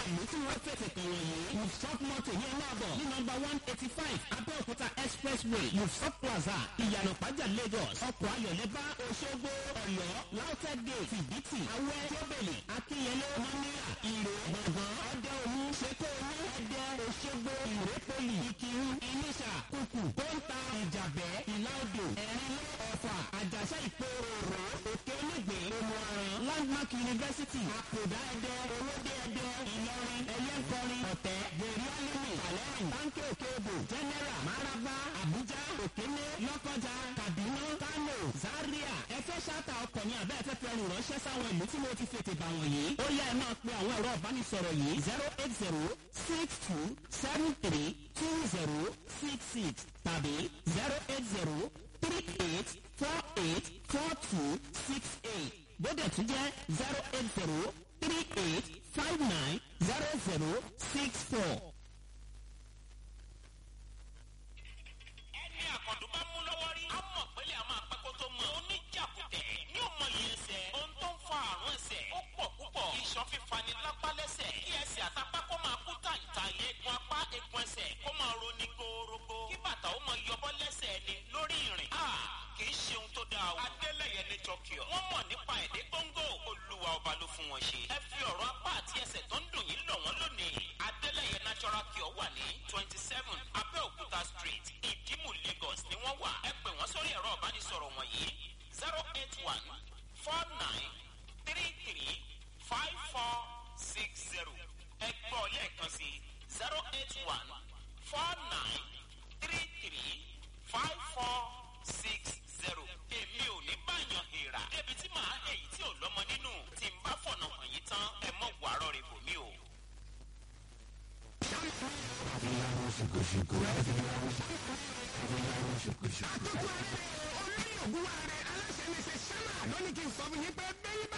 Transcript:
ìlú tí wọ́n fètè kàn wọ̀nyí. Yusuf Moto ní ọlọ́ọ̀bọ̀ ní nọmba one eighty five Abẹ́òkúta expressway Yusuf Plaza Ìyànà Pàjà Lagos. Ọkọ̀ ayọ̀lẹ́bá Òṣogbo Ọ̀yọ́ Lautech Gate Fìdítì Awẹ́ Tóbèlì Akínyẹlé Mọ́níyà Ìrè Gbọ̀ngàn Ọdẹ Olú Ṣèkó Olú Ẹdẹ Òṣogbo Ìrépolì Ìkírun Ìníṣà Kùkù Kóńtà Ìjàbẹ́ Ìlàodò Ẹ̀rínlé Ọ̀fà Àjàṣà Ìpòròrò Òkè Onígbè Omuaran Landmark University Àpòdá Ẹdẹ Owódé Ẹdẹ Ìlọrin Ẹlẹ́kọrin Ọ̀tẹ́ Gbèrè Alimi Alẹ́rìn Bánkì Òkèèbò General Maraba Abuja Òkèlè Lọ́kọjà Kaduna Kano Zaria ẹfẹ́ ṣáàtà ọkọ̀ ní abẹ́ ẹ̀fẹ́ fẹ́ rìn ránṣẹ́ sáwọn ìlú tí mo ti fètè bà wọ̀nyí. ó yá ẹ máa pe àwọn ẹ̀rọ ìbánisọ̀rọ̀ yìí zero eight zero six two seven three two zero six six tàbí zero eight zero three eight four eight four two six eight bóde tún jẹ́ zero eight zero three eight five nine zero zero six four. ẹni àkàndùn bá mú lọ́wọ́ rí. a mọ̀ pẹ́lẹ́ a máa pẹ́ kó tó mọ̀. oníjàkùtẹ̀ ní ọmọ yìí ẹsẹ̀. ohun tó ń fa àrùn ẹsẹ̀ ó pọ̀ púpọ̀. iṣan fífani lápá lẹ́sẹ̀. kí ẹsẹ̀ àtàpá kó máa kú tàǹtà. eegun apá eegun ẹsẹ̀ kó máa roni gorogo. kí bàtà ó máa yọbọ́ lẹ́sẹ̀ ẹni lórí ìrìn. a kì í ṣe ohun tó dáa o. adélẹ̀yẹ ní tọkíọ̀. wọ́n mọ̀ nípa èdè gbóngò. olúwa ọba ló fún wọn ṣe. ẹ fi ọ̀rọ̀ apá àti ẹsẹ̀ tó ń dùn yín lọ̀ wọ́n lónìí. adélẹ̀yẹ natural cure wà ní twenty seven abẹ́òkúta street ìdímù lagos ni wọ́n wà. ẹ pè wọ́n sórí ẹ̀rọ ìbánisọ̀rọ̀ wọ̀nyí zero eight one four nine three three five four six zero. ẹ gbọ́ lẹ́ẹ̀kan sí zero eight one four nine three three five four six zero. èmi ò ní báyọ̀ hìrà débi tí màá èyí tí ò lọ́mọ nínú tí n bá fọ̀nà hàn yín tán ẹ mọ̀ wàárọ̀ rẹ̀ bò mí o. olórí ògùn wa rẹ̀ aláṣẹ ní ṣe sánà lónìí kí n sọ fún yín pé bẹ́ẹ̀ bá.